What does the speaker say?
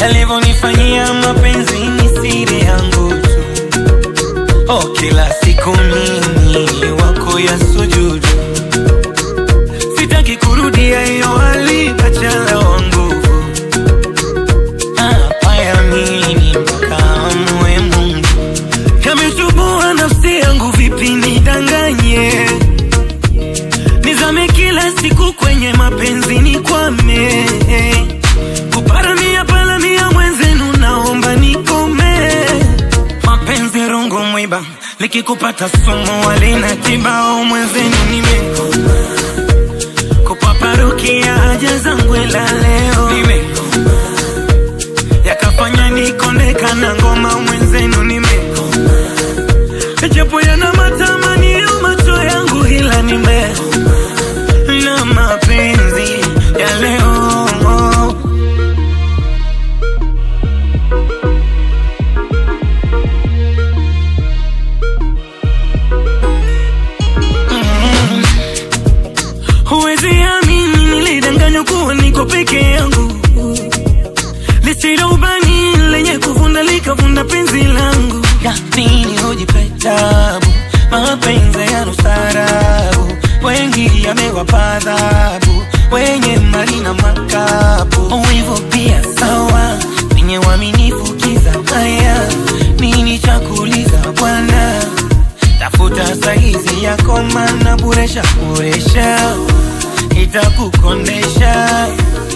alivyonifanyia mapenzi ni siri yangu tu. Oh, kila siku mimi wako ya sujudu, sitaki kurudia hiyo hali, bachala wa nguvu hapa ya mimi mpaka amue Mungu. Kamechubua nafsi yangu, vipi nidanganye? Nizame kila siku kwenye mapenzi nikwame, kuparamia palamia mwenzenu, naomba nikome. Mapenzi rungu mwiba, likikupata sumu walina kibao, mwenzenu nimekoma, kupaparukia haja zangu ila leo nimekoma, yakafanya nikondeka na ngoma, mwenzenu nimekoma, japo yana matamanio macho yangu ila nimekoma na mapenzi ya leo. Mm. Huwezi amini nilidanganywa kuwa niko peke yangu, lisilo ubani lenye kuvunda likavunda penzi langu. Ya nini hujipe tabu, mapenzi ya nusarabu, wengi yamewapa adhabu, wenye mali na makapu. Hivyo pia sawa, wenye uaminifu kiza haya, nini cha kuuliza bwana? tafuta saizi yako mana buresha buresha itakukondesha